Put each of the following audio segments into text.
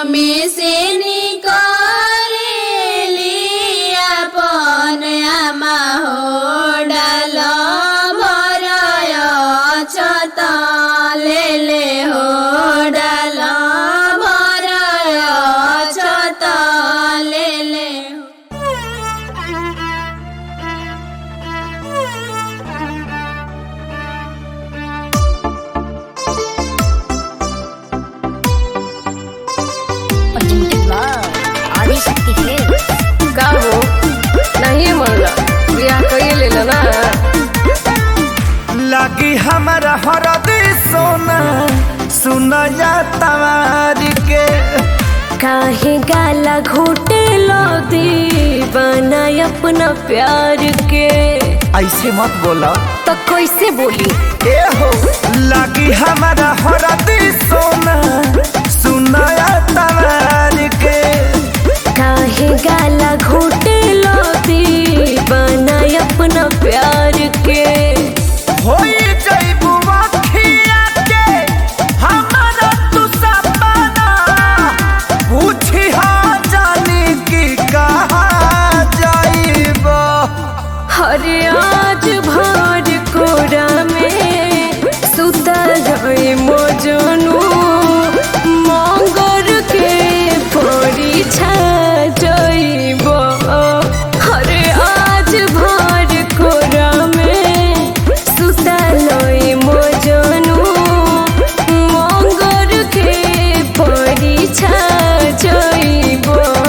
में से निकरेली अपन आमा हो डाल भरय छत ले ले हो डाल भरय छत ले ले हो Presented by आदिशक्ति Films. का हो नहीं मनला बियाह कइए लेला ना लगी हमारा हरदी सोना सुनया तवार के काहे गाला घोटे लो दीवाना अपना प्यार के ऐसे मत बोला तो कैसे बोली ए हो लगी हमारा हरदी सोना सुनया तवार के काहे गाला घोटे लो दीवाना अपना प्यार के होई जइबू अखिया के हमारा तू सपना पूछी हाँ जानी की कहा जाइबा हरे आज भर कोरा में सुता गए मोजनू मंगर के परीक्षा जइब हरे आज भर कोरा में सुता लई मोजनू मंगर के परीक्षा जइब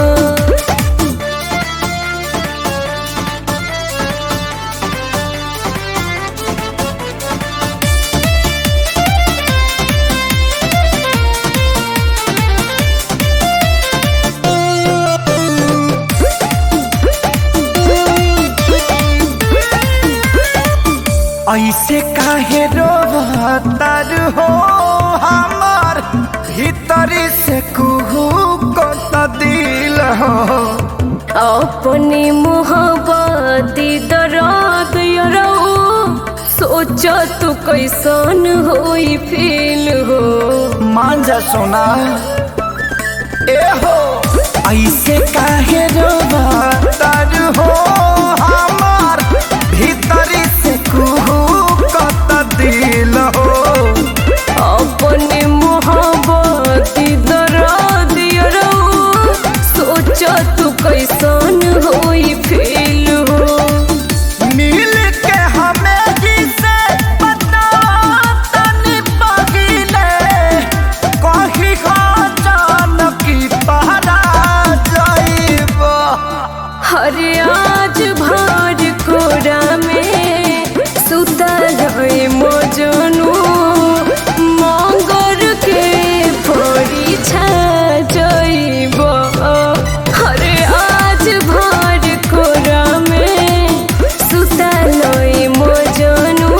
ऐसे काहे रोतर हो हमार भीतरी से कुहू को दिल हो अपनी मोहब्बती दर्द यरो सोच तू कैसन होई फील हो मान जा सोना ए हो ऐसे काहे रोतर हो हमार भीतरी से कुहू को दिल हो अपनी मोहब्बती दर्द यरो सोच तू कैसन होई फील हो मिल के हमें जिसे पता तनी पगिले कही जान की पहरा जाइबा हरे आज भर कोरा में सुता गए मोजनू मंगर के परीक्षा जइब हरे आज भर कोरा में सुता लई मोजनू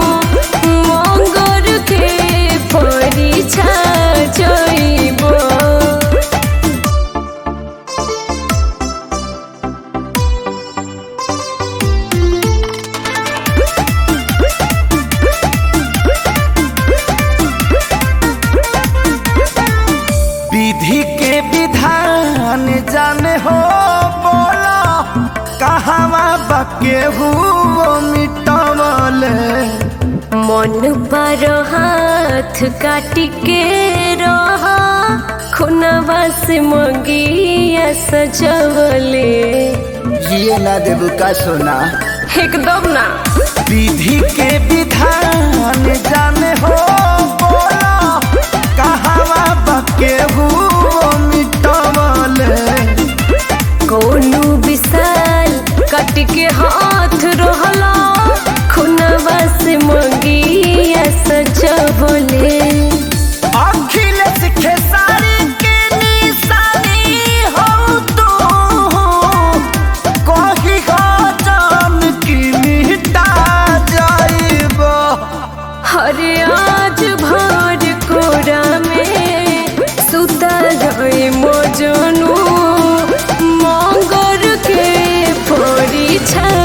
मंगर के परीक्षा जइब विधि के विधान जाने हो बोला कहवा बके हुओ मिटवले मन पर हाथ काट के रहा खुनवा से मंगिया सजवले ये ना देबू का सोना एकदम ना विधि के विधान जाने हो बोला कहवा बके हुओ मिटवले कोनो विशाल कट के हाथ रहला खुनवा से मंगिया सजवले अखिलेश खेसारी के निशानी हो तू कही जान की मिटा जाइबा हरे आज भर कोरा में सुता गए मोजनू मंगर के परीक्षा